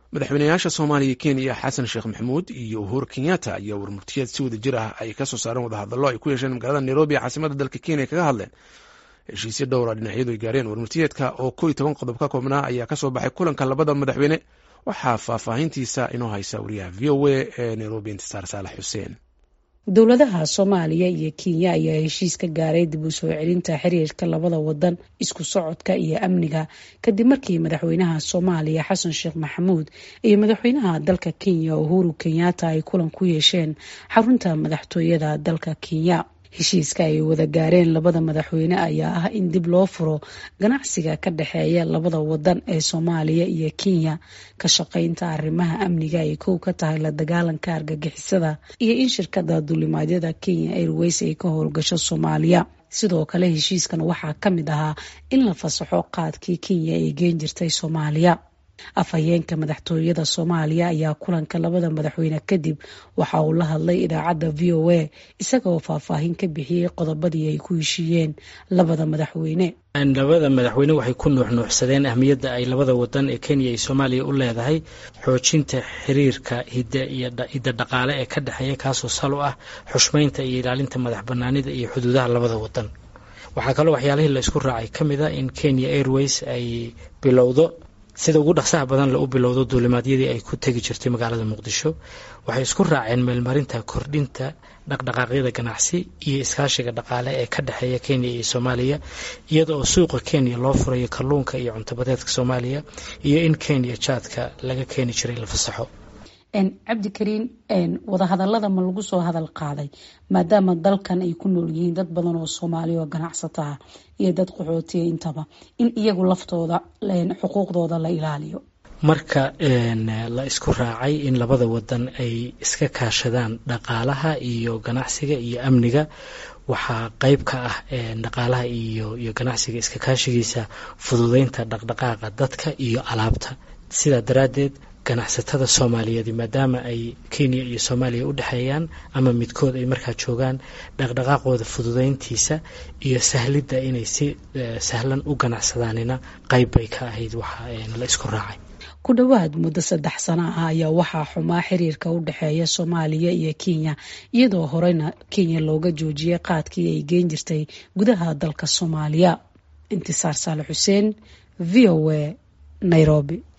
madaxweynayaasha soomaaliya kenya xasan sheekh maxamuud iyo uhuru kenyatta ayaa warmurtiyeed si wada jir ah ay kasoo saareen wadahadallo ay ku yeesheen magaalada nairobi ee caasimada dalka kenya kaga hadleen heshiisyo dhowra dhinacyadu ay gaareen warmurtiyeedka oo ko iyo toban qodob ka koobnaa ayaa kasoo baxay kulanka labada madaxweyne waxaa faahfaahintiisa inoo haysa wariyaha v o a ee nairobi intisaar saalax xuseen dowladaha soomaaliya iyo kenya ayaa heshiis ka gaaray dib u soo celinta xiriirka labada wadan isku socodka iyo amniga kadib markii madaxweynaha soomaaliya xasan sheekh maxamuud iyo madaxweynaha dalka kenya uhuru kenyatta ay kulan ku yeesheen xarunta madaxtooyada dalka kenya heshiiska ay wada gaareen labada madaxweyne ayaa ah in dib loo furo ganacsiga ka dhexeeya labada wadan ee soomaaliya iyo kenya ka shaqaynta arrimaha amniga ay kow ka tahay la dagaalanka argagixisada iyo in shirkada duulimaadyada kenya airways ay ka howlgasho soomaaliya sidoo kale heshiiskan waxaa ka mid ahaa in la fasaxo qaadkii kenya ay geen jirtay soomaaliya afhayeenka madaxtooyada soomaaliya ayaa kulanka labada madaxweyne kadib waxa uu la hadlay idaacadda v o a isagaoo faahfaahin ka bixiyey qodobadii ay ku heshiiyeen labada madaxweyne labada madaxweyne waxay ku nuuxnuuxsadeen ahmiyadda ay labada wadan ee kenya iyo soomaaliya u leedahay xoojinta xiriirka hidda dhaqaale ee ka dhexeeya kaasoo sal u ah xushmeynta iyo ilaalinta madax banaanida iyo xuduudaha labada wadan waxaa kaloo waxyaalihii la isku raacay ka mid a in kenya airways ay bilowdo sida ugu dhaqsaha badan la u bilowdo duulimaadyadii ay ku tegi jirtay magaalada muqdisho waxay isku raaceen meelmarinta kordhinta dhaqdhaqaaqyada ganacsi iyo iskaashiga dhaqaale ee ka dhexeeya kenya iyo soomaaliya iyada oo suuqa kenya loo furayo kalluunka iyo cuntabadeedka soomaaliya iyo in kenya jaadka laga keeni jiray la fasaxo cabdikariin wadahadalada ma lagu soo hadal qaaday maadaama dalkan ay ku nool yihiin dad badan oo soomaaliya oo ganacsata ah iyo dad qaxootiya intaba in iyagu laftooda xuquuqdooda la ilaaliyo marka la isku raacay in labada wadan ay iska kaashadaan dhaqaalaha iyo ganacsiga iyo amniga waxaa qeyb ka ah dhaqaalaha iyo iyo ganacsiga iska kaashigiisa fududeynta dhaqdhaqaaqa dadka iyo alaabta sidaa daraaddeed ganacsatada soomaaliyeed maadaama ay kenya iyo soomaaliya u dhexeeyaan ama midkood ay markaa joogaan dhaqdhaqaaqooda fududeyntiisa iyo sahlidda inay si sahlan u ganacsadaanina qeyb bay ka ahayd waxa la isku raacay ku dhowaad muddo saddex sano ah ayaa waxaa xumaa xiriirka u dhexeeya soomaaliya iyo kenya iyadoo horeyna kenya looga joojiyay qaadkii ay geen jirtay gudaha dalka soomaaliya intisaar saale xuseen v o a nairobi